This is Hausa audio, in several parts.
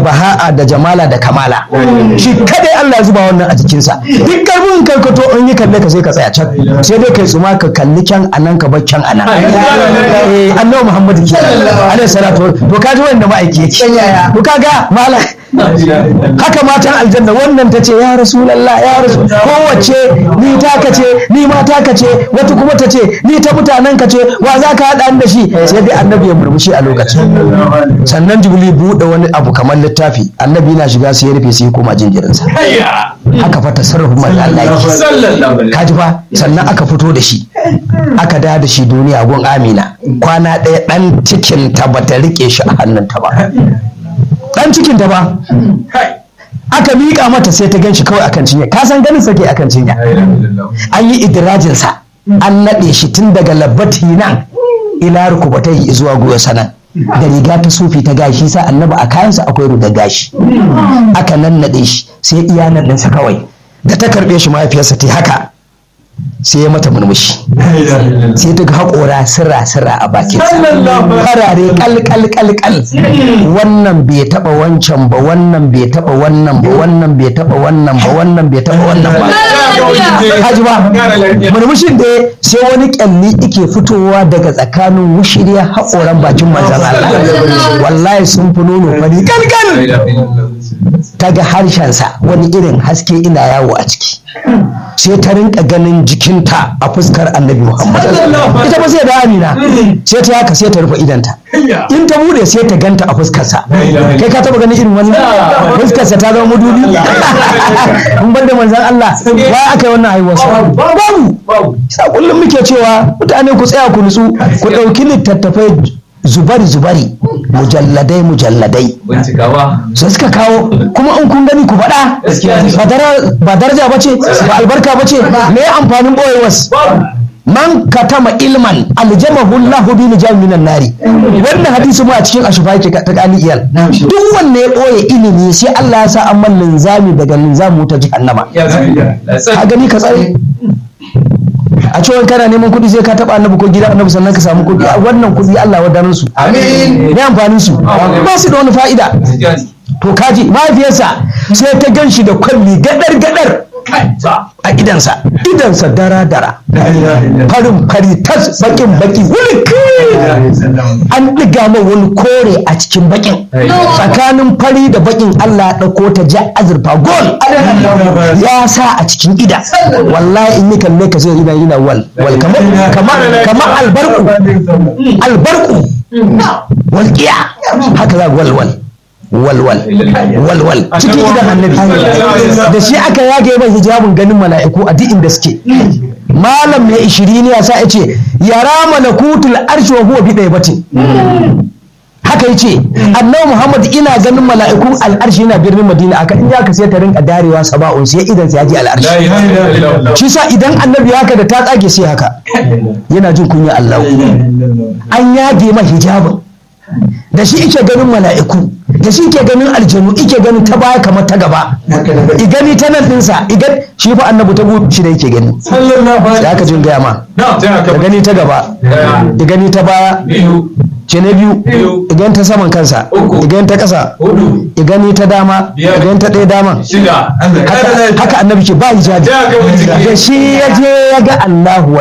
baha'a da jamala da kamala shi kadai Allah ya zuba wannan a jikinsa duk karfin karkato in yi kalle ka sai ka tsaya can sai dai kai tsuma ka kalli kyan anan ka bar kyan anan eh annabi Muhammad ke alaihi salatu to ka ji wanda ma'aiki yake to kaga mala haka matan aljanna wannan ta ce ya rasulallah ya rasu kowace ni ta ka ce ni ma ta ka ce wata kuma ta ce ni ta mutanen ka ce wa za ka haɗa da shi sai dai annabi ya murmushi a lokacin sannan jibili buɗe wani abu kamar littafi annabi yana shiga sai ya rufe sai ya koma jinjirinsa haka fa tasarrufin manzo Allah yake kaji fa sannan aka fito da shi aka da da shi duniya gun Amina kwana ɗaya ɗan cikin ta bata rike shi a hannunta ba dan cikin ta ba aka miƙa mata sai ta gan shi kawai akan cinya ka san ganin sake akan cinya an yi idirajin sa an naɗe shi tun daga labbati nan ila rukubatai zuwa goyo sanan da riga ta sufi ta gashi sa annabi a kayansa akwai ruga gashi aka nan naɗe shi sai iya naɗinsa kawai da ta karɓe shi mahaifiyarsa ta haka sai ya mata murmushi sai ta ga haƙora sirra sirra a bakin farare kal kal kal kal wannan bai taba wancan ba wannan bai taba wannan ba wannan bai taba wannan ba wannan bai taba wannan ba haji ba murmushin da sai wani kyalli ike fitowa daga tsakanin wushiriya haƙoran bakin manzan Allah wallahi sun fi nono fari kal kal ta ga harshensa wani irin haske ina yawo a ciki sai ta rinka ganin jikinta a fuskar annabi muhammad ita ba sai da amina sai ta haka sai ta rufe idanta in ta bude sai ta ganta a fuskarsa kai ka taba ganin irin wannan fuskarsa ta zama mudubi in ban da manzan Allah wa aka yi wannan haihuwa babu sa kullum muke cewa mutane ku tsaya ku nutsu ku ɗauki littattafai zubari zubari mujalladai mujalladai sai suka kawo kuma in kun gani ku faɗa ba daraja ba ce ba albarka ba ce me amfanin ɓoyewas man katama ilman aljamahu Allahu bi lijam minan nari wannan hadisi mu a cikin ashufa yake ta kali iyal duk wanda ya ɓoye ilimi sai Allah ya sa an man linzami daga linzamu ta jahannama ka gani ka tsare a cewa kana neman kuɗi sai ka taɓa annabi ko gida annabi sannan ka samu kuɗi wannan kuɗi Allah wadanar su amin ne amfanin su ba su da wani fa'ida to kaji mahaifiyarsa sai ta gan shi da kwalli gadar gadar a idansa idansa dara dara farin fari tas bakin baki wulik an ɗiga mai wani kore a cikin bakin tsakanin fari da bakin Allah ya ɗauko ta ja azurfa gol ya sa a cikin ida wallahi in yi kalle ka sai ina yana wal wal kamar albarku albarku walƙiya haka za wal wal walwal walwal cikin idan annabi da shi aka yage mai hijabin ganin mala'iku a duk inda suke malam mai ishirini ya sa yace yara malakutul arshi wa huwa bi batin haka yace annabi muhammad ina ganin mala'ikun al'arshi yana birnin madina aka in ya ka sai ta rinka darewa saba'un sai idan sai ya ji al'arshi shi sa idan annabi haka da ta tsage sai haka yana jin kunya Allah an yage mai hijabin da shi ike ganin mala'iku da shi ke ganin aljanu ike ganin ta baya kamar ta gaba i gani ta nan ɗinsa i gani shi fa annabu ta gudu shi da yake gani da aka jin gaya ma da gani ta gaba i gani ta baya ce na biyu i gani ta saman kansa i gani ta ƙasa i gani ta dama i gani ta ɗaya dama haka annabi ke ba hijabi da shi ya je ya ga Allahu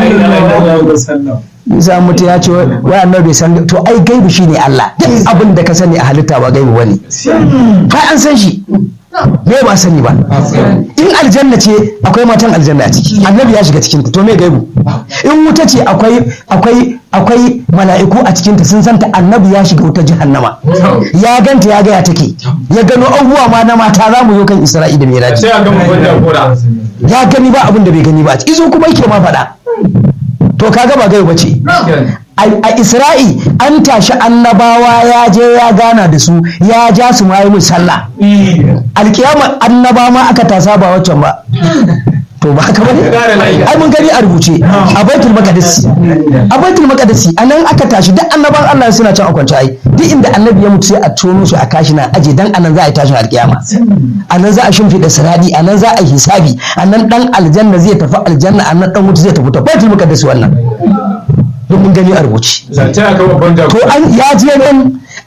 wallahi Isa mutu ya ce wai annabi bai san to ai gaibu shine Allah duk abin da ka sani a halitta ba gaibu bane kai an san shi me ba sani ba in aljanna ce akwai matan aljanna a ciki annabi ya shiga cikin to me gaibu in wuta ce akwai akwai akwai mala'iku a cikinta sun santa annabi ya shiga wuta jahannama ya ganta ya gaya take ya gano abubuwa ma na mata za mu zo kan isra'i da miraji ya gani ba abin da bai gani ba izo kuma yake ma faɗa to kaga ba gaibu bace a isra'i an tashi annabawa ya je ya gana da su ya ja su ma yi sallah alkiyama annaba ma aka tasa ba waccan ba to ba haka bane ai mun gani a rubuce a baitul maqdis a baitul maqdis anan aka tashi duk annaban Allah suna can a kwance ai duk inda annabi ya mutu sai a tono su a kashi na aje dan anan za a yi tashin alkiyama anan za a shimfida siradi anan za a yi hisabi anan dan aljanna zai tafi aljanna anan dan wuta zai tafi ta baitul maqdis wannan duk mun gani a rubuce to an ya je nan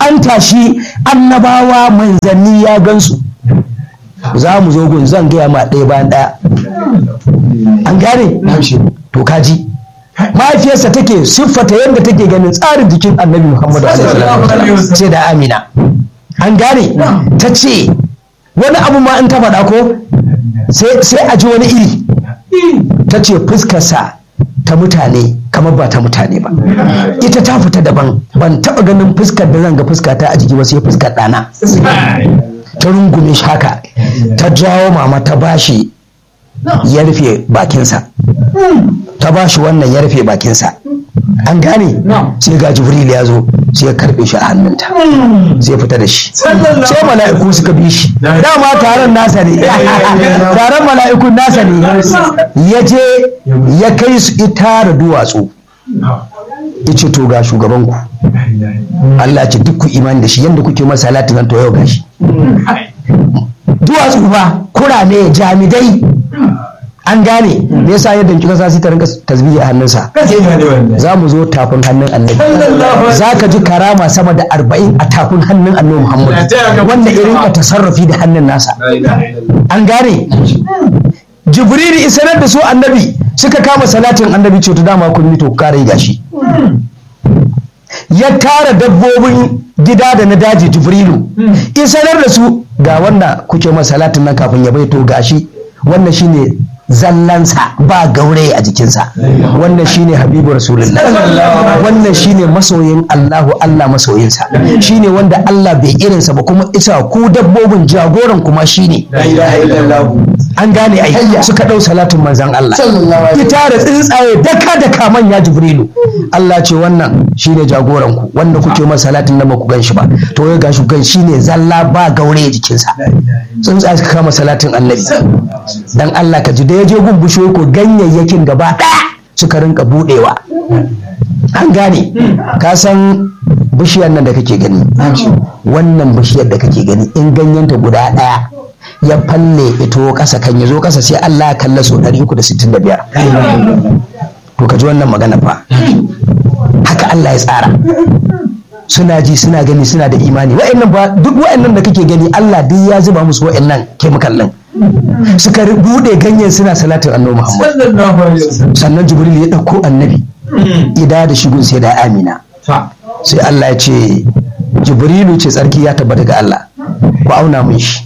an tashi annabawa manzanni ya gansu za mu zo gun zan gaya ma ɗaya bayan ɗaya an gane to kaji mahaifiyarsa take siffata yadda take ganin tsarin jikin annabi muhammadu sai da amina an gane ta ce wani abu ma in ta faɗa ko sai a ji wani iri ta ce fuskarsa ta mutane kamar ba ta mutane ba ita ta fita daban ban taɓa ganin fuskar da zan ga fuskata a jiki ba sai fuskar ɗana ta rungume shi haka ta jawo mama ta bashi ya rufe bakinsa ta bashi wannan ya rufe bakinsa an gane sai ga jibril ya zo sai ya karbe shi a hannunta sai fita da shi sai mala'iku suka bi shi dama taron nasa ne taron mala'ikun nasa ne ya je ya kai su ita da duwatsu ya ce to ga shugabanku Allah ce duk ku imani da shi yadda kuke masa salatin nan to yau gashi duwatsu ba kurame jamidai an gane me yasa yadda kika sa ta rinka tasbihi a hannunsa za mu zo tafin hannun annabi za ka ji karama sama da arba'in a tafin hannun annabi muhammad wanda irin ka tasarrufi da hannun nasa an gane jibril isanar da su annabi suka kama salatin annabi ce to dama kun to kare gashi ya tara dabbobin gida da na daji jibrilu isanar da su ga wanda kuke masa salatin nan kafin ya baito gashi wannan shine zallansa ba gaure a jikinsa wannan shine habibu rasulullah wannan shine masoyin allahu allah masoyinsa shine wanda allah bai irinsa ba kuma isa ku dabbobin jagoran kuma shine an gane ai suka ɗau salatin manzan allah ita da tsuntsaye daka daka manya jibrilu allah ce wannan shine jagoran ku wanda kuke masa salatin nan ba ku gan shi ba to ya gashi gan shine zalla ba gaure jikinsa tsuntsaye suka kama salatin annabi dan allah ka ji da ya je gun bishiyoyi ko ganyayyakin gaba ɗaya suka rinka buɗewa an gane ka san bishiyar nan da kake gani wannan bishiyar da kake gani in ganyenta guda ɗaya ya falle ito ƙasa kan ya zo ƙasa sai Allah ya kalla so 365 to ka ji wannan magana fa haka Allah ya tsara suna ji suna gani suna da imani wa'annan ba duk wa'annan da kake gani Allah duk ya zuba musu wa'annan chemical din suka bude ganyen suna salatin annabi Muhammad sannan Jibril ya dauko annabi ida da shigun sai da Amina sai Allah ya ce Jibrilu ce tsarki ya tabbata ga Allah ku auna mun shi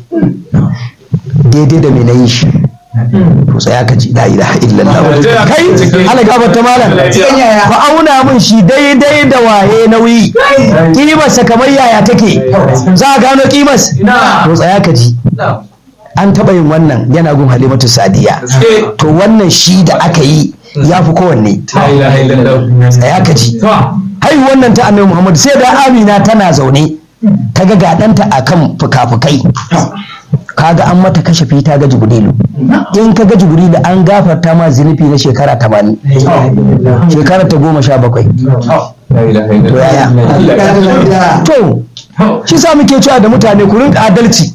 daidai da me na yi shi to tsaya ka ji la ilaha illallah kai ala gabar ta malam ku auna mun shi daidai da waye nauyi kimarsa kamar yaya take za a gano kimas to tsaya ka ji an taɓa yin wannan yana gun halimatu sadiya to wannan shi da aka yi ya fi kowanne tsaya ka ji hai wannan ta annabi muhammad sai da amina tana zaune ta ga gaɗanta a kan fuka-fukai kaga an mata kashe ta ga jibrilu in ka ga jibrilu an gafarta ma zunufi na shekara tamanin shekara ta goma sha bakwai to yaya to shi sa muke cewa da mutane ku rinka adalci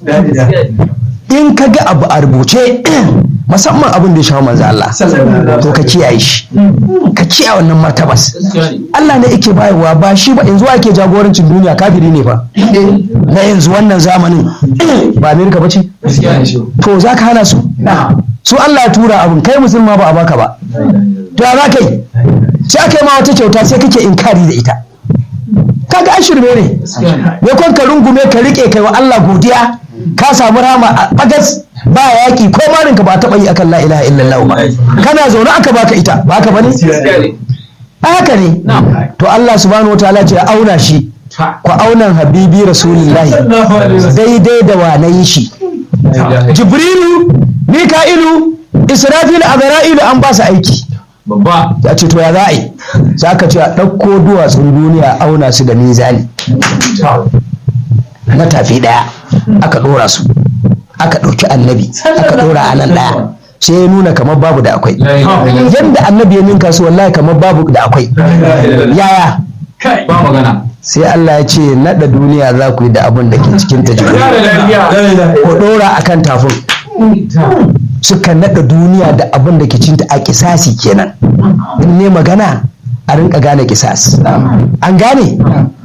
in ka ga abu a rubuce musamman abin da ya shawo manzo Allah to ka kiyaye shi ka kiyaye wannan martabas Allah ne yake bayarwa ba shi ba yanzu ake jagorancin duniya kafiri ne fa na yanzu wannan zamanin ba Amerika ba ce to za ka hana su su Allah ya tura abin kai musulma ba a baka ba to ya za ka yi sai aka yi ma wata kyauta sai kake inkari da ita kaga an shirme ne ya kwan ka rungume ka rike kai wa Allah godiya ka samu rama a bagas ba yaki ko marin ka ba taɓa yi akan la ilaha illallah ba kana zaune aka baka ita ba haka bane haka ne to Allah subhanahu wataala ce auna shi ku aunan habibi rasulullahi daidai da wa na yi shi jibrilu mika'ilu israfilu azra'ilu an ba su aiki ya ce to ya za a yi za ka ce a ɗauko duwatsun duniya auna su da mizani na tafi ɗaya aka ɗora su aka ɗauki annabi aka ɗora a nan ɗaya sai ya nuna kamar babu da akwai yadda annabi ya ninka su wallahi kamar babu da akwai yaya ba magana sai Allah ya ce naɗa duniya za ku yi da abin da ke cikin ta ko ɗora a kan tafin suka naɗa duniya da abin da ke cinta a kisasi kenan in ne magana a rinka gane kisas an gane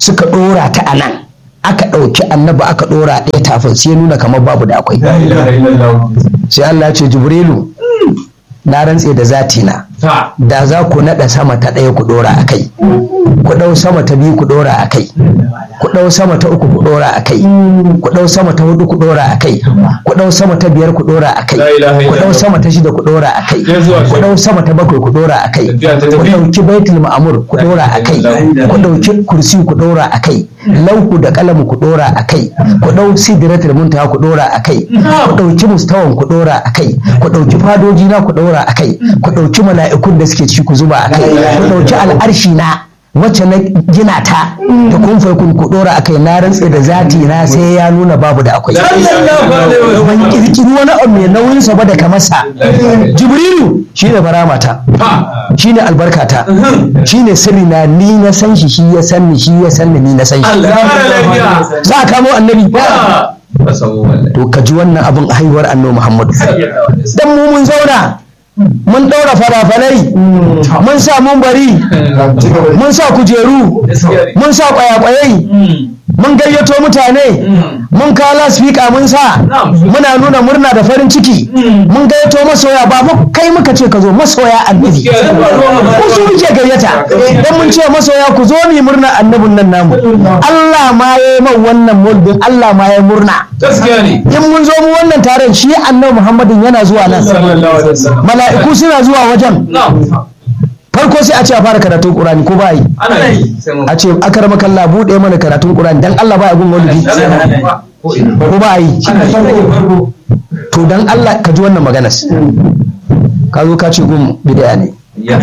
suka ɗora ta a nan aka ɗauki annabi aka ɗora ɗaya tafin sai ya nuna kamar babu da akwai sai Allah ya ce jibrilu na rantse da zati na da za ku naɗa sama ta ɗaya ku ɗora a kai ku ɗau sama ta biyu ku ɗora a kai ku ɗau sama ta uku ku ɗora a kai ku ɗau sama ta hudu ku ɗora a kai ku ɗau sama ta biyar ku ɗora a kai ku ɗau sama ta shida ku ɗora a kai ku ɗau sama ta bakwai ku ɗora a kai ku ɗauki baitul ma'amur ku ɗora a kai ku ɗauki kursi ku ɗora a kai lauku da kalamu ku ɗora a kai ku ɗau sidratul muntaha ku ɗora a kai ku ɗauki mustawan ku ɗora a kai ku ɗauki fadoji na ku ɗora a kai ku ɗauki mala'ikun da suke ciki ku zuba a kai ku ɗauki al'arshi na wacce na gina ta da kun kun ku dora akai na rantse da zati na sai ya nuna babu da akwai ban kirkiri wani abu mai nauyin sa ba da kamarsa jibrilu shine faramata shine albarkata shine sirri na ni na san shi shi ya san ni shi ya san ni ni na san shi za a kamo annabi to ka ji wannan abin a haihuwar annabi muhammadu dan mu mun zauna mun ɗaura falafalai mun sa mun bari mun sa kujeru mun sa ƙwayaƙwayai mun gayyato mutane mun kawo lasfika mun sa muna nuna murna da farin ciki mun gayyato masoya ba mu kai muka ce ka zo masoya annabi ku su muke gayyata dan mun ce masoya ku zo mu murna annabin nan namu Allah ma ya yi man wannan mulkin Allah ma ya murna in mun zo mu wannan taron shi annabi Muhammadin yana zuwa nan mala'iku suna zuwa wajen farko sai a ce a fara karatun Qur'ani ko ba yi a ce akar makalla buɗe mana karatun Qur'ani dan Allah ba ya gun maulidi ko ba yi to dan Allah ka ji wannan maganas ka zo ka ce gun bid'a ne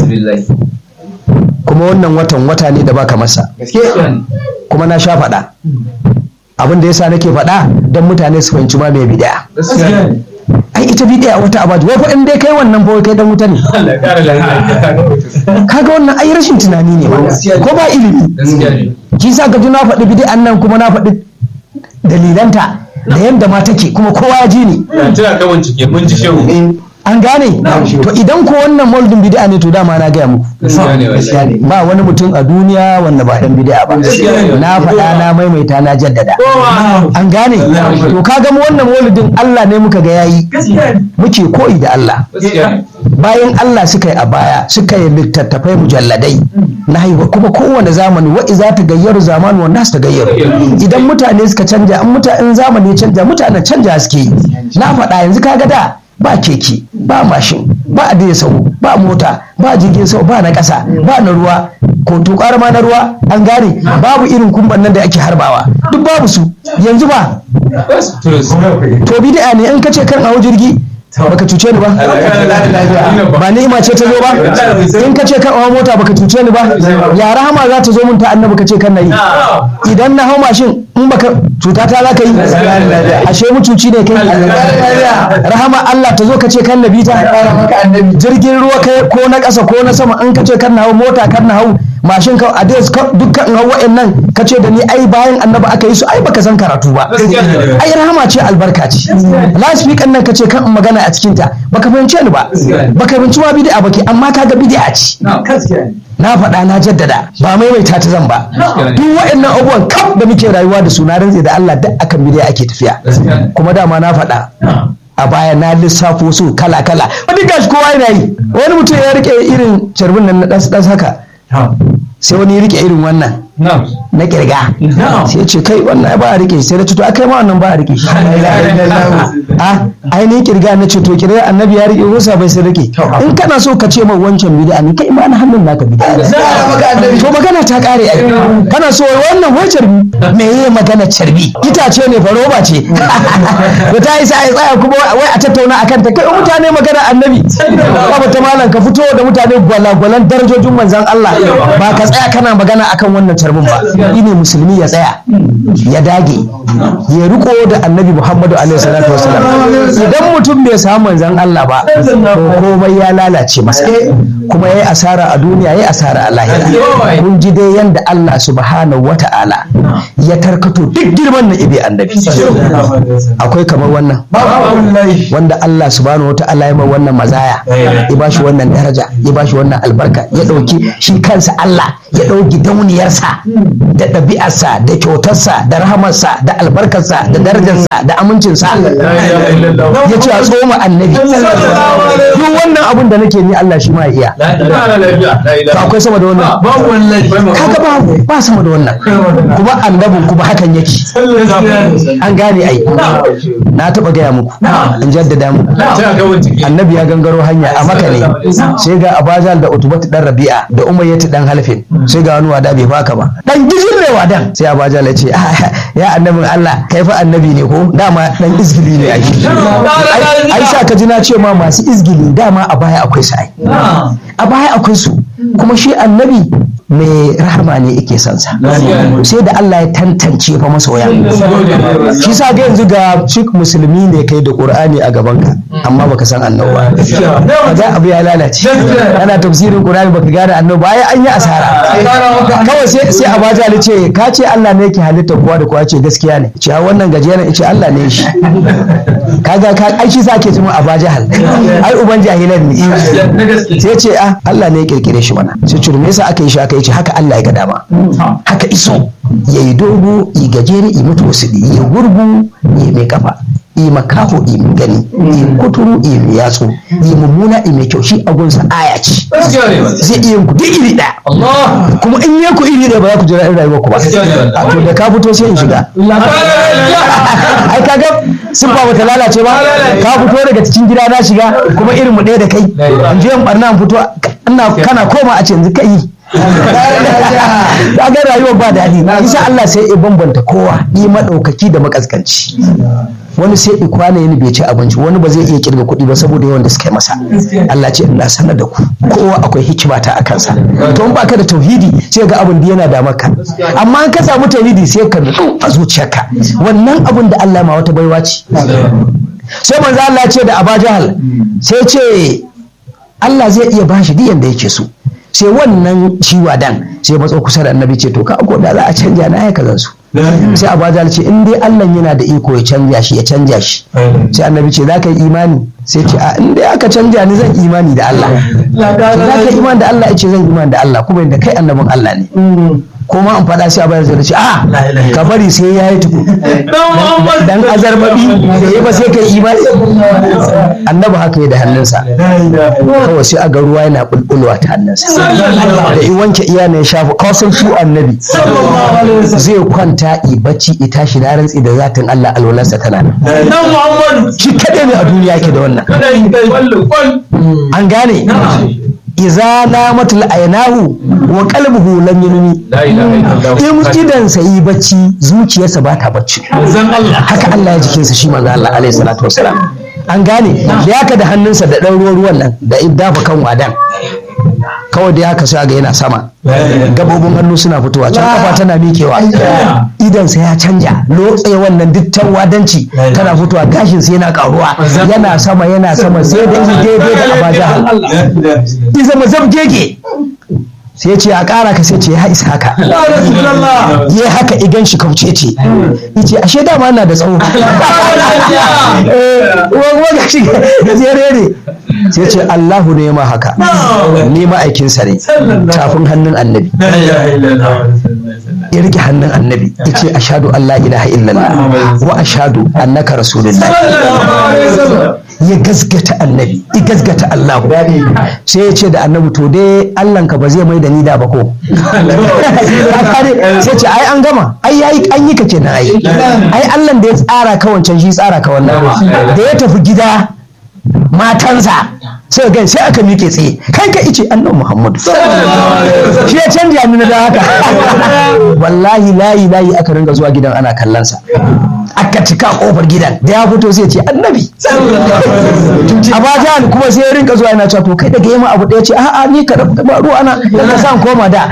kuma wannan watan wata ne da baka masa kuma na sha faɗa abin da yasa nake faɗa don mutane su fahimci ma mai bid'a ai ita bid'a wata abaji wai fa in dai kai wannan fa kai dan wuta ne kaga wannan ai rashin tunani ne ma ko ba ilimi shi sa ga na faɗi bid'an nan kuma na faɗi dalilanta da yadda ma take kuma kowa ya ji ni tana kawan cike mun ji shehu an gane to idan ko wannan moldin bid'a ne to dama na gaya muku ba wani mutum a duniya wanda ba dan bid'a ba na faɗa na maimaita na jaddada an gane to kaga mu wannan maulidin Allah ne muka ga yayi muke koyi da Allah bayan Allah suka yi a baya suka yi littattafai mujalladai na haihuwa kuma kowane zamani wa iza ta gayyaru zamani wa nasu ta gayyaru idan mutane suka canja an mutane zamani ya canja mutanen canja suke yi na faɗa yanzu kaga da ba keke ba mashin ba a sau ba mota ba jirgin sau ba na ƙasa ba na ruwa ko tukar ma na ruwa an gane babu irin kumban nan da ake harbawa duk babu su yanzu ba to bid'a ne in kace kan hawo jirgi baka cuce ni ba ba ni'ima ce ta zo ba in ka ce kan hawa mota baka cuce ni ba ya rahama za ta zo mun ta annabi ka ce kan nayi idan na hau mashin in baka cuta ta za ka yi ashe mutuci ne kai rahama Allah ta zo ka ce kan nabi ta jirgin ruwa kai ko na ƙasa ko na sama in ka ce kan na hau mota kan na hau mashin ka a dukkan hau wa'annan ka ce da ni ai bayan annabi aka yi su ai baka san karatu ba ai rahama ce albarka ce lasfikan nan ka ce kan magana a cikinta baka fahimce ni ba baka fahimci ma bid'a baki amma kaga bid'a ce na faɗa na jaddada ba maimaita ta zan ba duk waɗannan abubuwan kaf da muke rayuwa da su na rantse da Allah duk akan bid'a ake tafiya kuma dama na faɗa a baya na lissafo su kala kala wani gashi kowa yana yi wani mutum ya rike irin carbin nan na ɗan haka sai wani ya rike irin wannan na kirga sai ce kai wannan ba a rike sai da to akai ma wannan ba a rike shi a ainihin kirga na ce to kirga annabi ya rike rusa bai sai rike in kana so ka ce mai wancan bid'a ne kai ma na hannun naka bid'a to magana ta kare ai kana so wannan wai carbi me yayi magana carbi itace ne fa roba ce da ta isa ai tsaya kuma wai a tattauna akan ta kai mutane magana annabi ba ta malam ka fito da mutane gwalagwalan darajojin manzon Allah ba ka tsaya kana magana akan wannan carbin ba ne musulmi ya tsaya ya dage ya riko da annabi muhammadu alaihi salatu wasalam idan mutum bai samu manzan Allah ba to komai ya lalace masa kuma yayi asara a duniya yayi asara a lahira kun ji dai yanda Allah subhanahu wata'ala ya tarkato duk girman na ibe annabi akwai kamar wannan wanda Allah subhanahu wata'ala ya mai wannan mazaya ya bashi wannan daraja ya bashi wannan albarka ya dauki shi kansa Allah ya dauki dauniyarsa da ɗabi'arsa da kyautarsa da rahamarsa da albarkarsa da darajarsa da amincinsa ya ce a tsoma annabi duk wannan abin da nake ni Allah shi ma ya iya to akwai sama da wannan kaga ba ba sama da wannan kuma annabin kuma hakan yake an gane ai na taba gaya muku in jaddada muku annabi ya gangaro hanya a maka ne sai ga abazal da utubatu dan rabi'a da umayyatu dan halfin sai ga wani wada bai baka ba dan gijin ne wadan sai abazal ya ce ya annabin Allah kai fa annabi ne ko dama dan izgili ne ai ai sa ka ji na ce ma masu izgili dama a baya akwai su ai a baya akwai su kuma shi annabi mai rahama ne yake son sa sai da Allah ya tantance fa masoya shi sa ga yanzu ga shi musulmi ne kai da Qur'ani a gaban ka amma baka san annabi ba ga abu ya lalace ana tafsirin Qur'ani baka gane annabi ba ai an yi asara kawai sai sai Abaja ya ce ka ce Allah ne yake halitta kowa da kowa ce gaskiya ne ce wannan gajeren ce Allah ne shi kaga ka ai shi sa ke jima Abaja hal ai uban jahilan ne sai ce ah Allah ne ya kirkire shi mana sai ce me yasa aka yi shi aka yi ce haka Allah ya ga dama haka iso ya yi dogo yi gajere yi mutu wasu yi gurgu yi mai kafa yi makaho yi mai gani yi kuturu yi mai yatsu yi mummuna yi mai kyau shi agunsa aya ce zai iya ku duk iri ɗaya kuma in yi ku iri ɗaya ba za ku jira in rayuwar ku ba a to da ka fito sai in shiga ai kaga sun ba bata lalace ba ka fito daga cikin gida na shiga kuma irin mu ɗaya da kai in je in barna in fito kana koma a ce yanzu kai ga rayuwar ba daɗi isa Allah sai ya bambanta kowa yi maɗaukaki da makaskanci wani sai i kwana yin bai ci abinci wani ba zai iya kirga kuɗi ba saboda yawan da suka yi masa Allah ce ina sanar da ku kowa akwai hikima ta a kansa to in baka da tauhidi sai ga abin da yana da maka amma in ka samu tauhidi sai ka nutsu a zuciyarka wannan abin da Allah ma wata baiwa ce sai manzo Allah ya ce da Aba Jahal sai ce Allah zai iya bashi duk yanda yake so sai wannan ciwa dan sai matso kusa da annabi ce to ka ko da za a canja na ya kazan su sai abajal ce in dai Allah yana da iko ya canja shi ya canja shi sai annabi ce za ka yi imani sai ce a in dai aka canja ni zan imani da Allah za ka imani da Allah ya ce zan imani da Allah kuma inda kai annabin Allah ne kuma an faɗa sai a bayar zai ce a ka bari sai ya yi tuku dan azarbabi da ya ba sai ka yi imani annabi haka yi da hannunsa kawai sai a ga ruwa yana bulbulwa ta hannunsa da i wanke iya ne ya shafa kawasan shi annabi zai kwanta i bacci i tashi na rantsi da zatin Allah alwalarsa tana nan shi kaɗai ne a duniya yake da wannan an gane iza namatul ainahu wa qalbuhu lam yunmi in idan sa yi bacci zuciyarsa ba ta bacci haka Allah ya jikinsa shi manzo Allah alaihi salatu wasalam an gane da yaka da hannunsa da ɗan ruwan ruwan nan da dafa kan wadan kawai da haka sai ga yana sama gabobin hannu suna fitowa can kafa tana miƙewa idansa ya canja lotse wannan dittan wadanci tana fitowa gashin sai yana karuwa yana sama yana sama sai da daidai da abaja iza mazab gege sai ce a ƙara ka sai ce ya isa haka ya haka igan shi kauce ce yace ashe dama na da tsawo uwa ga shi gajere ne sai ce Allahu ne ma haka ni ma'aikinsa ne tafin hannun annabi ya rike hannun annabi ya ce ashadu Allah ilaha illallah wa ashadu annaka rasulullah ya gasgata annabi ya gasgata Allah sai ya ce da annabi to dai Allah ka ba zai mai da ni da ba ko sai ce ai an gama ai yayi an yi ka kenan ai ai Allah da ya tsara ka wancan shi tsara ka wannan da ya tafi gida matansa sai ga sai aka miƙe tsaye kai ka ice annabi Muhammadu shi ya canja ni da haka wallahi layi layi aka ringa zuwa gidan ana kallon sa aka cika kofar gidan da ya fito sai ce annabi abajan kuma sai ya rinka zuwa yana cewa to kai daga yamma abu ɗaya ce a'a ni ka ba ruwa ana da san koma da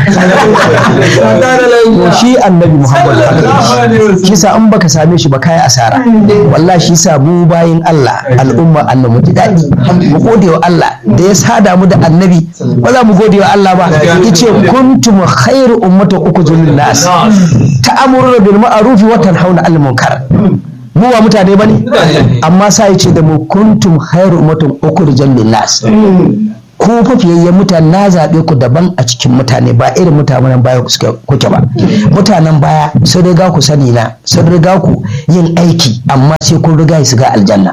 to shi annabi Muhammadu shi sa an baka same shi ba kai asara wallahi shi sa mu bayin Allah al'umma annabi ji daɗi mu gode wa Allah da ya sada mu da annabi ba za mu gode wa Allah ba yace kuntum khairu ummatin ukhrijul nas ta'muruna bil ma'ruf wa tanhauna 'anil munkar mu ba mutane bane amma sai yace da mu kuntum khairu ummatin ukhrijul nas ku fafiyayyen mutane na zaɓe ku daban a cikin mutane ba irin mutanen baya kuke ba mutanen baya sun riga ku sani na sun riga ku yin aiki amma sai kun riga su ga aljanna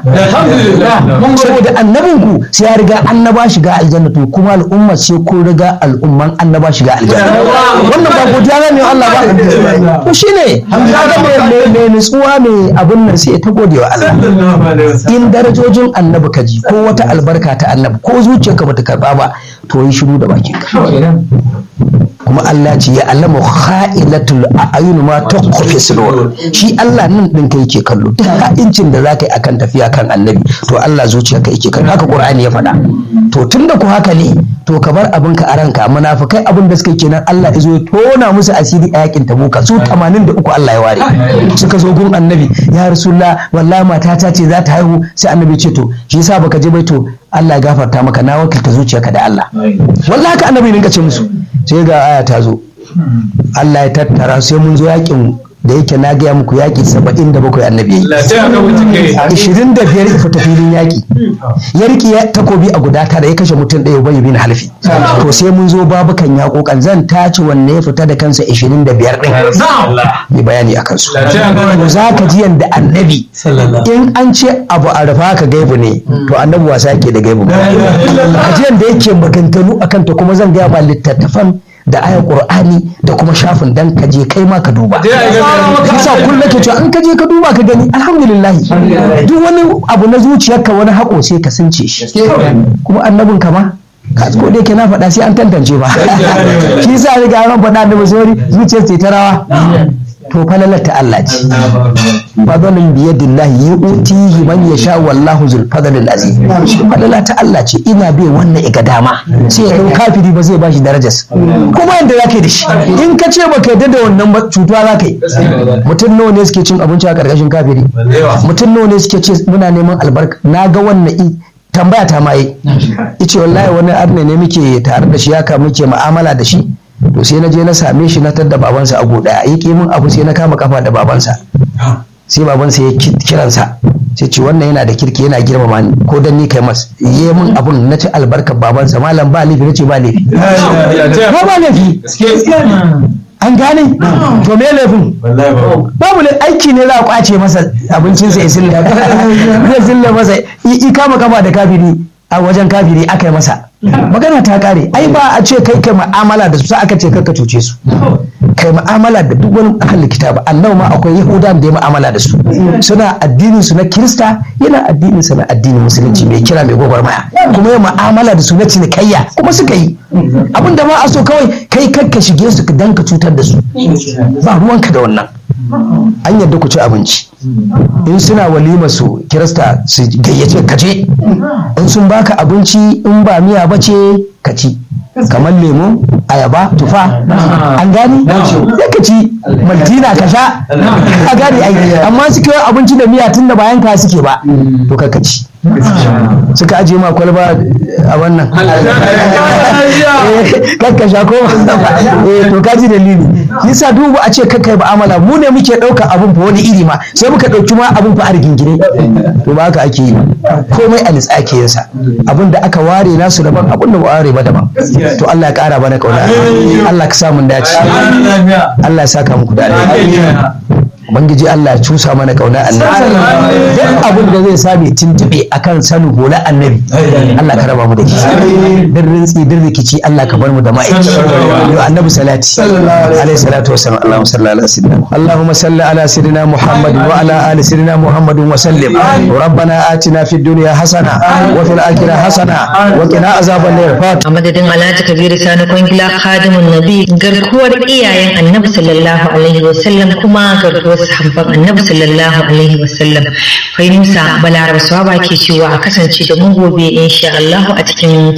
saboda annabin ku sai ya riga annaba shiga aljanna to kuma al'umma sai kun riga al'umman annaba shiga aljanna wannan ba godiya ne Allah ba to shine kaga mai mai nutsuwa mai abun nan sai ta gode wa Allah in darajojin annabi kaji ko wata albarka ta annabi ko zuciyarka bata karba ba to yi shiru da bakin ka kuma Allah ce ya allama kha'ilatul a'yun ma tukhfi sudur shi Allah nan din kai yake kallo duk ha'incin da zaka yi akan tafiya kan annabi to Allah zuciyarka yake kallo haka Qur'ani ya faɗa to tunda ku haka ne to ka bar abin ka a ranka munafikai abin da suka yi kenan Allah ya zo ya tona musu asiri a yakin tabuka su 83 Allah ya ware suka zo gun annabi ya rasulullah wallahi matata ce za ta haihu sai annabi ce to shi yasa baka je bai to Allah ya gafarta maka na wakilta zuciyarka da Allah wallahi haka annabi ne ce musu sai ga aya ta zo Allah ya tattara sai mun zo yakin da yake na gaya muku yaƙi saba'in da bakwai annabi ya yi ishirin da biyar ya fita filin yaƙi ya riƙe takobi a guda tara ya kashe mutum ɗaya bai bin halfi to sai mun zo babukan yaƙoƙan zan tace wanne ya fita da kansa ishirin da biyar ɗin yi bayani a kansu za ka ji yadda annabi in an ce abu a rufa ka gaibu ne to annabi wasa yake da gaibu ka ji yadda yake maganganu akan ta kuma zan gaya ba littattafan da ayar qur'ani da kuma shafin dan ka je kai ma ka duba yasa kullum ke cewa in ka je ka duba ka gani alhamdulillah duk wani abu na zuciyarka wani hako sai ka sunce shi kuma annabin ka ma ka ko da yake na faɗa sai an tantance ba shi yasa riga ran faɗa da basori zuciyar ce ta rawa to falalar ta Allah ce fadalin biyadillahi yu'tihi man yasha wallahu zul fadlil azim falala ta Allah ce ina bai wannan iga dama sai ya kafiri ba zai bashi darajas kuma yanda zaka yi da shi in ka ce baka yarda da wannan ba cutuwa zaka yi mutum nawa ne suke cin abinci a karkashin kafiri mutum nawa ne suke ce muna neman albarka na ga wannan tambaya ta ma yi ice wallahi wani arne ne muke tare da shi haka muke mu'amala da shi to sai na je na same shi na tadda babansa a goda ya ƙi min abu sai na kama kafa da babansa sai babansa ya kiransa sai ce wannan yana da kirki yana girmama ni ko dan ni kai mas yi min abun na ci albarkar babansa malam ba laifi nace ba laifi ba ba laifi an gane to me laifin babu ne aiki ne za a kwace masa abincinsa ya silla zai silla masa i kama kafa da kafiri a wajen kafiri aka yi masa magana ta kare ai ba a ce kai kai mu'amala da su sai aka ce ka cuce su kai mu'amala da duk wani ahalin kitaba annabi ma akwai yahudan da ya mu'amala da su suna addinin su na kirista yana addinin sa na addinin musulunci mai kira mai gwagwarmaya kuma ya mu'amala da su na cinikayya kuma suka yi abin da ma a so kawai kai kakka shige su dan ka cutar da su ba ruwanka da wannan an yadda ku ci abinci in suna walima su kirista su gayyace ka ce in sun baka abinci in ba miya ba ce ka ci kamar lemo ayaba tufa an gani ya ka ci maltina ka sha a gani ai amma suke abinci da miya tun da bayan ka suke ba to ka ci suka ajiye ma kwalba a wannan kakka sha ko to ka ji dalili yasa dubu a ce kakka yi ba'amala mu ne muke ɗauka abun fa wani iri ma sai muka ɗauki ma abun fa a rigingine to ba haka ake yi komai a litsa ake yinsa abun da aka ware nasu daban abun da ba ware ba daban to Allah ya ƙara bana kauna Allah ka samu dace Allah ya saka muku da Ubangiji Allah ya cusa mana kauna annabi duk abin da zai sami tuntube akan sanin hula annabi Allah ka raba mu da shi din rintsi din rikici Allah ka bar mu da ma'aiki yau annabi salati alaihi salatu wassalam Allahumma salli ala sayyidina Allahumma salli ala sayyidina Muhammad wa ala ali sayyidina Muhammad wa sallim rabbana atina fid dunya hasana wa fil akhirati hasana wa qina azaban nar a madadin Alhaji Kabiru Sani Kwangila Khadimun Nabi garkuwar iyayen Annabi sallallahu alaihi wasallam kuma garkuwar sahabban Annabi sallallahu alaihi wasallam Fahimsa Balaraba Swaba ke cewa a kasance da mu gobe insha Allah a cikin